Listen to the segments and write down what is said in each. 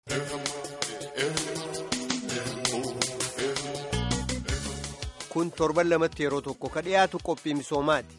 kun torban lamatti yeroo tokko ka dhiyaatu qophii misoomaati.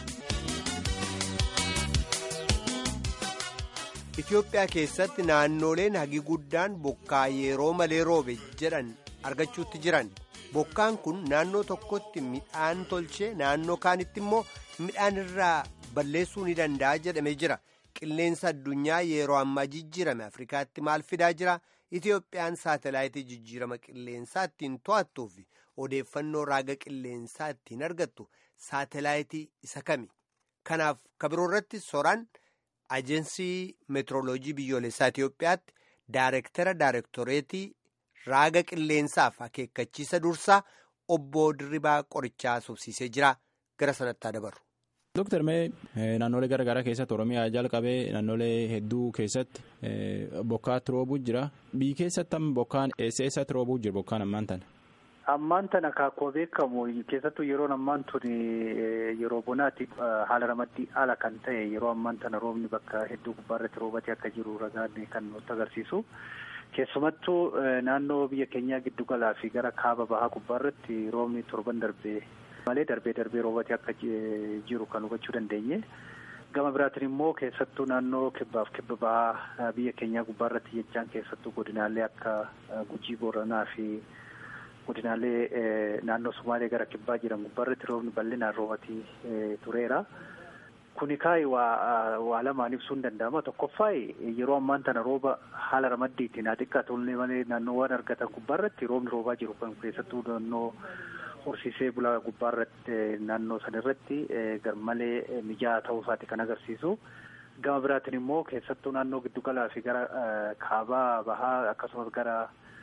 Itoophiyaa keessatti naannoleen hagi guddaan bokkaa yeroo malee roobe jedhan argachuutti jiran bokkaan kun naannoo tokkotti midhaan tolchee naannoo kaanitti immoo midhaan irraa balleessuu ni danda'a jedhamee jira qilleensa addunyaa yeroo ammaa jijjiirame afrikaatti maal fidaa jira Itoophiyaan saatalaayitii jijjiirama qilleensaa ittiin to'attuu fi odeeffannoo raaga qilleensaa ittiin argattu saatalaayitii isa kami kanaaf kabiroo irratti soraan. Ajensii meetirooloojii biyyoolessaa Itoophiyaatti Daarektara Daarektoreetii raaga qilleensaaf akeekkachiisa dursaa obbo Dirribaa Qorichaa subsiisee jira. Gara sanatti haa dabarru. Dooktar Mee naannolee garaa garaa keessatti Oromiyaa jalqabee naannolee hedduu keessatti bokkaatti roobuu jira. Biyyi keessatti bokkaan eessa eessatti roobuu jira bokkaan ammaan tana? Ammaan tana akkuma beekamu keessattuu yeroon ammaan tun yeroo bonaatti haala ramaddii haala kan ta'e yeroo ammaan tana roobni bakka hedduu gubbaarratti roobatee akka jiru ragaan kan nutti agarsiisu. Keessumattuu naannoo biyya keenyaa giddu galaa fi gara kaaba bahaa gubbaarratti roobni torban darbee malee darbee darbee roobatee akka jiru kan hubachuu dandeenye. Gama biraatiin immoo keessattuu naannoo kibbaaf kibba bahaa biyya keenyaa gubbaarratti jechaan keessattuu godinaalee akka Gujii Booranaa fi godinaalee naannoo Somaalee gara kibbaa jiran gubbaarratti roobni bal'inaan roobatee tureera. Kuni kaayi waa lamaan ibsuu hin danda'ama. Tokkoffaa yeroo ammaan tana rooba haala ramaddiitiin haa xiqqaatullee malee naannoowwan argatan gubbaarratti roobni roobaa jiru kan keessattuu naannoo horsiisee bulaa gubbaarratti naannoo sanarratti garmalee mijaa'aa ta'uu isaati kan agarsiisu. Gama biraatiin immoo keessattuu naannoo giddugalaa fi gara kaabaa bahaa akkasumas gara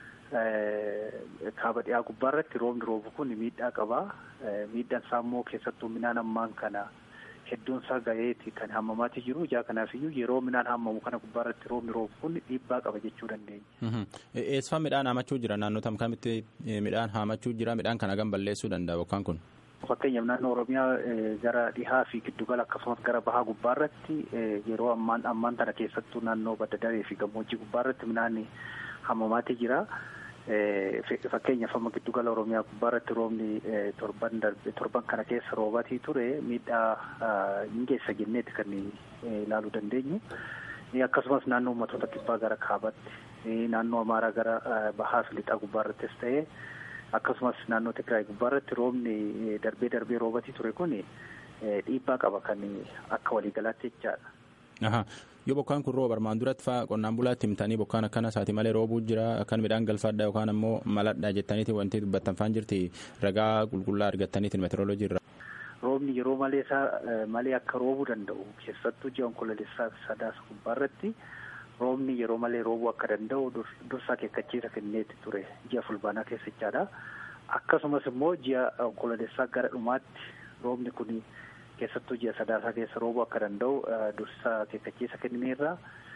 kaaba dhiyaa gubbaarratti roobni roobu kun miidhaa qaba. Miidhaan isaa immoo keessattuu midhaan ammaan kana hedduun isaa gaheeti kan hammamaatii jiru. Ijaa kanaafiyyuu yeroo midhaan hammamu kana gubbaarratti roobni roobu kun dhiibbaa qaba jechuu dandeenya. Eessifaa midhaan haamachuu jira naannoo tam kamitti midhaan haamachuu jira midhaan kana gam balleessuu danda'a bokkaan kun? Fakkeenyaaf naannoo Oromiyaa gara dhihaa fi giddugala akkasumas gara bahaa gubbaarratti yeroo ammaan ammaan tana keessattuu naannoo badda daree fi gammoojjii gubbaarratti midhaan hammamaatii jira. Fakkeenyaaf amma giddugala Oromiyaa gubbaarratti roobni torban darbe torban kana keessa roobatii ture miidhaa hin geessa jenneeti kan ilaaluu dandeenyu. Akkasumas naannoo uummattoota kibbaa gara kaabaatti naannoo Amaaraa gara bahaa fi lixaa gubbaarrattis ta'ee akkasumas naannoo Tigraay gubbaarratti roobni darbee darbee roobatii ture kun dhiibbaa qaba kan akka waliigalaatti jechaadha. Yoo bokkaan kun rooba armaan duratti fa'aa qonnaan bulaatti himtanii bokkaan akkana isaati malee roobuu jira akkan midhaan galfadha yookaan ammoo maladha jettaniiti wanti dubbattan faan jirti ragaa qulqullaa argattaniitiin meteoroloojii irra. Roobni yeroo malee isaa malee akka roobuu danda'u keessattuu ji'a onkololeessaa sadaasa gubbaarratti roobni yeroo malee roobuu akka danda'u dursaa akeekkachiisa kenneeti ture ji'a fulbaanaa keessa jechaadha. Akkasumas immoo ji'a onkololeessaa gara dhumaatti roobni kun keessattuu ji'a sadaasaa keessa roobuu akka danda'u dursaa akeekkachiisa kennineerra.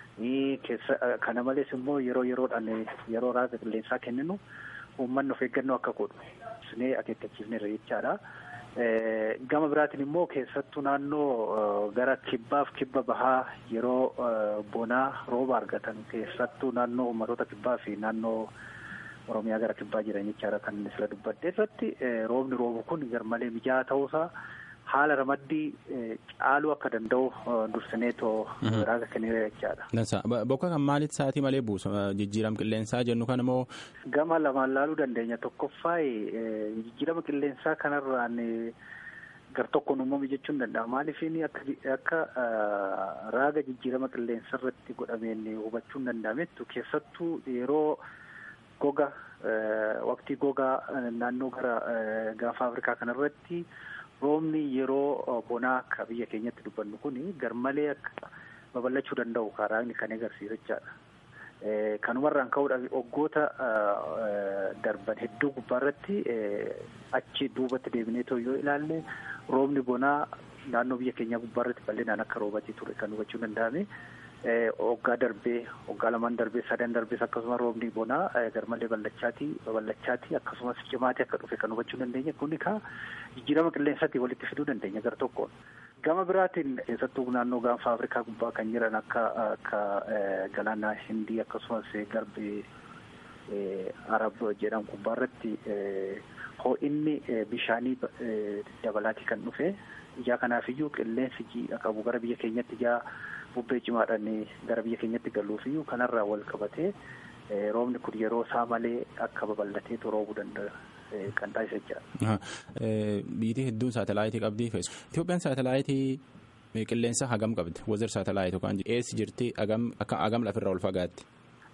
Kana malees immoo yeroo yeroodhaan yeroo raaga qilleensaa kenninu uummanni of eeggannoo akka godhu sinee akeekkachiifneerra jechaadha. Gama biraatiin immoo keessattuu naannoo gara kibbaaf kibba bahaa yeroo bonaa rooba argatan keessattuu naannoo uummattoota kibbaa fi naannoo Oromiyaa gara kibbaa jiran jechaadha kan sila dubbadde irratti roobni roobu kun garmalee mijaa'aa ta'uusaa haala ramaddii caaluu akka danda'u dursineetoo raaga kenneera jechaadha. Dansa bokka kan maalitti sa'aatii malee buusa jijjiirama qilleensaa jennu kan immoo. Gama lamaan laaluu dandeenya tokkoffaa jijjiirama qilleensaa kanarraan gar tokkoon uumame jechuun danda'a maaliifin akka raaga jijjiirama qilleensa irratti godhameen hubachuun danda'amettu keessattuu yeroo goga waqtii gogaa naannoo gara gaafa afrikaa kanarratti. roobni yeroo bonaa akka biyya keenyatti dubbannu kun garmalee akka babal'achuu danda'u karaagni kan agarsiisu jechaadha. Kanumarraan ka'uudhaaf waggoota darban hedduu gubbaarratti achi duubatti deebinee yoo ilaalle roobni bonaa naannoo biyya keenyaa gubbaarratti bal'inaan akka roobatii ture kan hubachuu danda'ame. Waggaa darbee waggaa lamaan darbee sadan darbees akkasumas roobni bonaa garmalee babal'achaatii babal'achaatii akkasumas cimaatii akka dhufe kan hubachuu dandeenya kuni kaa jijjiirama qilleensaatti walitti fiduu dandeenya gar tokkoon. Gama biraatiin keessattuu naannoo gaanfa Afrikaa gubbaa kan jiran akka akka galaana Hindii akkasumas garbi Arab jedhamu gubbaa irratti ho'inni bishaanii dabalaatii kan dhufe ijaa kanaafiyyuu qilleensi jiidha qabu gara biyya keenyatti ijaa bubbee cimaadhaan gara biyya keenyatti galuufiyyuu kanarraa wal qabatee roobni kun yeroo isaa malee akka babal'ateetu roobuu danda'a kan taasisa jira. Biyyi hedduun saatalaayitii qabdi. Itoophiyaan saatalaayitii qilleensa hagam qabdi? Wazir saatalaayitii yookaan eessi jirti hagam lafirraa ol fagaatti?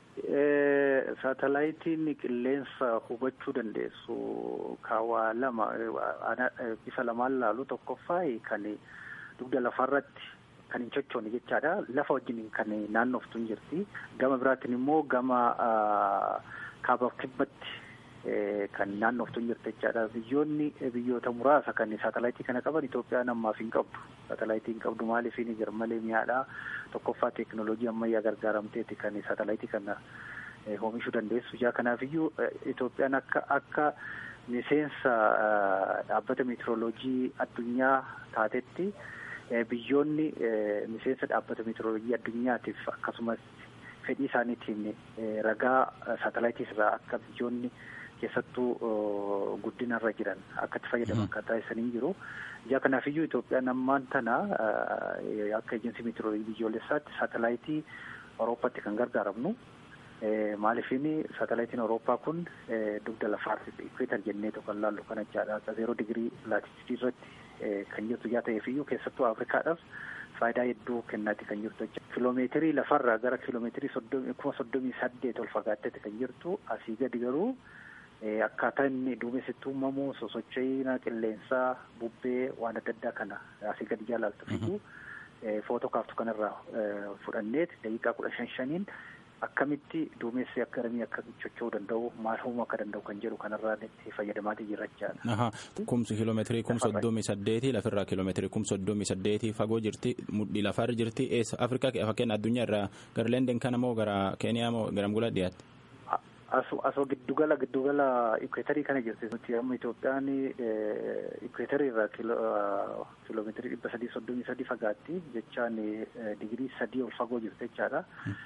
Saatalaayitiin qilleensa hubachuu dandeessu kaawaa lama bifa lamaan laalu tokkoffaa kan dugda lafarratti kan hin sochoone jechaadha. Lafa wajjin kan naannoftu hin jirti. Gama biraatiin immoo gama kaaba kibbatti kan naannoftu hin jirti jechaadha. Biyyoonni biyyoota muraasa kan saatalaayitii kana qaban Itoophiyaan ammaaf hin qabdu. Saatalaayitii hin qabdu maaliif hin jira malee mi'aadha. Tokkoffaa teekinooloojii ammayyaa gargaaramteeti kan saatalaayitii kana oomishuu dandeessu. Ijaa kanaafiyyuu Itoophiyaan akka akka miseensa dhaabbata meetirooloojii addunyaa taatetti biyyoonni miseensa dhaabbata meetirooloojii addunyaatiif akkasumas fedhii isaaniitiin ragaa saatalaayitii irraa akka biyyoonni keessattuu guddinarra jiran akka itti fayyadaman kan taasisanii jiru. Ijaa kanaafiyyuu Itoophiyaan ammaan tana akka ejensi meetirooloojii biyyoolessaatti saatalaayitii Awurooppaatti kan gargaaramnu. Maaliifin saatalaayitiin Awurooppaa kun dugda lafaatti ikweetar jennee kan laallu kan jechaadha. Akka zeeroo digirii laatiitiidii irratti kan jirtu yaa ta'eefiyyuu keessattuu Afrikaadhaaf faayidaa hedduu kennaati kan jirtu jechuudha. Kiloomeetirii lafarraa gara kiloomeetirii soddomii kuma soddomii saddeet ol fagaatteeti kan jirtu asii gadi garuu akkaataa inni duumessitti uumamu sosocho'ina qilleensaa bubbee waan adda addaa kana asii gadi jaallattu footoo kaaftu kanarraa fudhanneet daqiiqaa kudha shan shaniin akkamitti duumessi akkamii akka socho'uu danda'u maal uumuu akka danda'u kan jedhu kanarraa itti fayyadamaatii jira jechaadha. Kumsi kiiloomeetirii kum soddomii saddeeti lafirraa kiiloomeetirii kum soddomii saddeeti fagoo jirti mudhii lafarra jirti eessa Afrikaa fakkeenya addunyaa irraa gara Leenden kana moo gara Keeniyaa moo gara Angolaa dhiyaatti? Asoo giddugala giddugala ikweetarii kana jirti nuti amma Itoophiyaan ikweetarii irraa kiiloomeetirii dhibba sadii soddomii sadii fagaatti jechaan digirii sadii ol fagoo jirti jechaadha.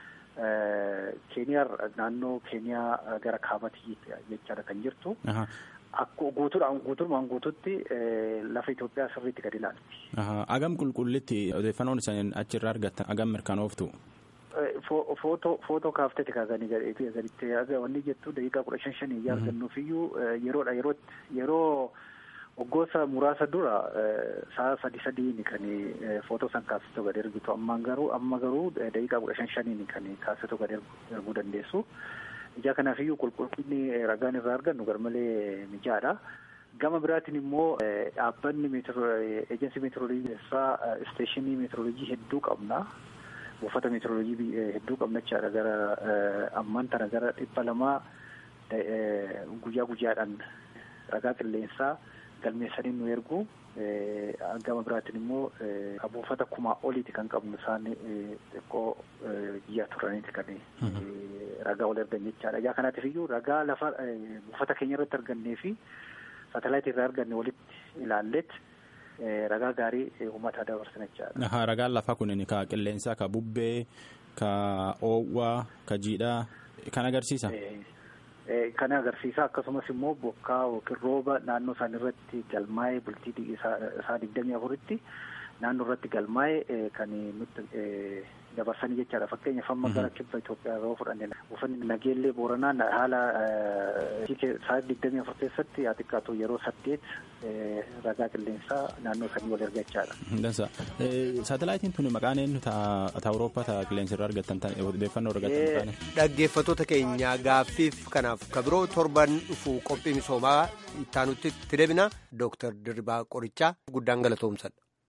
Keeniyaa naannoo Keeniyaa gara kaabatii jechaadha kan jirtu. Akkuma guutuudhaan guutuudhaan guutuutti lafa Itoophiyaa sirriitti gadi ilaalti. Agam qulqullitti odeeffannoon isaan achirraa argattan agam mirkanooftu? Footoo footoo kaaftee kaasanii gaditti wanni jettu daqiiqaa kudha shan shanii yaa argannuufiyyuu yeroodha yerootti yeroo waggoota muraasa dura sa'a sadi sadiin kan footoo san kaasitu gadi ergitu ammaan garuu amma garuu daqiiqaa kudha shan shaniin kan kaasitu gadi erguu dandeessu. Ijaa kanaafiyyuu qulqullinni ragaan irraa argannu garmalee mijaadha. Gama biraatiin immoo dhaabbanni ejensi meetirooloojii keessaa isteeshinii meetirooloojii hedduu qabna. buufata meetirooloojii hedduu qabna jechaadha gara ammaan tana gara dhibba lamaa guyyaa guyyaadhaan ragaa qilleensaa galmeessanii nu ergu gama biraatiin immoo buufata kumaa oliiti kan qabnu isaan xiqqoo biyya turaniiti kan ragaa ol ergan jechaadha. Yaa kanaatiif iyyuu ragaa lafa buufata keenya irratti argannee fi saatalaayitii irraa arganne walitti ilaalleet ragaa gaarii uummataa dabarsan jechaadha. Ragaan lafaa kun ka qilleensaa, ka bubbee, ka oowwaa, ka jiidhaa kan agarsiisa. Kan agarsiisa akkasumas immoo bokkaa yookiin rooba naannoo isaan irratti galmaa'ee bultii isaa digdamii afuritti naannoo irratti galmaa'ee kan nutti dabarsanii jechaadha. Fakkeenyaaf amma gara kibba Itoophiyaa yeroo fudhanne buufanni nageellee booranaa haala isaa digdamii afur keessatti haa xiqqaatu yeroo saddeet ragaa qilleensaa naannoo sanii wal erga jechaadha. Dansa. Saatalaayitiin tuni maqaan eenyu ta'a Awurooppaa ta'a qilleensa irraa argattan odeeffannoo argattan Dhaggeeffattoota keenya gaaffiif kanaaf kabiroo torban dhufu qophii misoomaa ittaanutti itti deebina Dooktar Dirribaa Qorichaa guddaan galatoomsadha.